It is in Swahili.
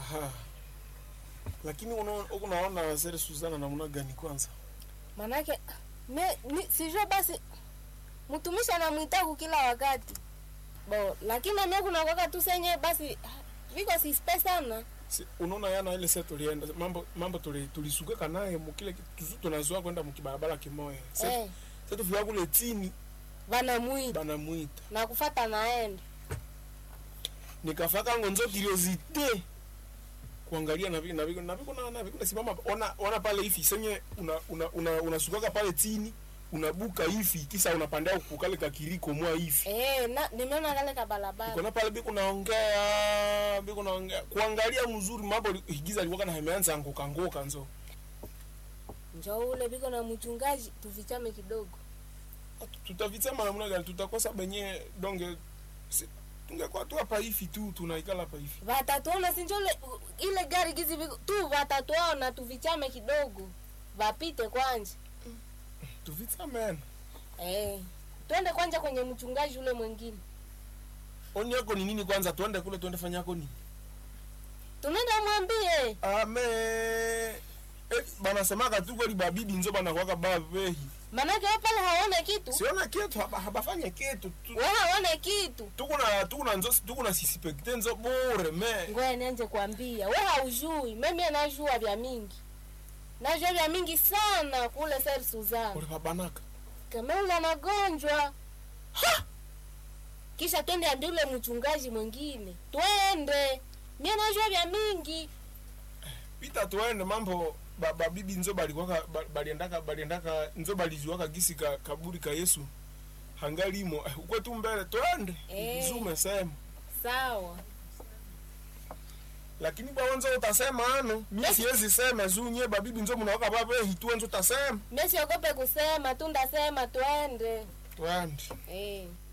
Aha. Lakini unaona uko naona Sere Suzana namna gani kwanza? manake me, mi, sijue basi mtumishi anamwitaku kila wakati bo lakini mimi kuna wakati tu senye basi viko sispe sana Si, unaona yana ile sasa tulienda mambo mambo tuli tulisugeka naye mkile tuzu tunazoa kwenda mkibarabara kimoya. Sasa eh, sasa tufika kule chini banamwita banamuita. na kufata naenda Nikafaka ngonzo curiosity kuangalia na vile na vile na vile na na vile simama ona ona pale hivi senye una una una unasukaka pale chini unabuka hivi kisa unapanda kukale kakiriko mwa hivi. eh, na nimeona kale ka barabara Kuna pale biko naongea biko naongea kuangalia mzuri mambo igiza alikuwa na hemeanza anguka ngoka nzo. njo ule biko na mchungaji tuvichame kidogo tutavitsema namna gani tutakosa benye donge si, tungekuwa tu hapa hivi tu tunaikala hapa hivi vatatuona sinjo ule ile gari gizi biko tu vatatuona tuvichame kidogo vapite kwanja tuvitsamena eh, twende kwanja kwenye mchungaji ule mwingine oni yako ni nini kwanza tuende kule tuende fanya yako nini tunaenda mwambie ame eh, banasemaka tu kweli babibi nzo banakwaka bavehi manake we pale haone kitu siona kitu haba, habafanye kitu tu- we haone kitu tukuna tukuna nzo tukuna sisispekte nzo bure me ngoya nianje kwambia we haujui mimi najua vya mingi najua vya mingi sana kule ser suzana ule babanaka kama ule anagonjwa kisha twende ambie ule mchungaji mwingine twende mie najua vya mingi pita tuende mambo ba- babibi nzo balikwaka ba- baliendaka baliendaka nzo balijuaka gisi ka, kaburi ka yesu hangalimo eh, ukwe tu mbele twende Eh. zume sema sawa lakini bwawenzo utasema ano mie siwezi sema zunye babibi nzo munawaka babehi tuwenzo utasema mie siogope kusema tu ndasema twende twende eh.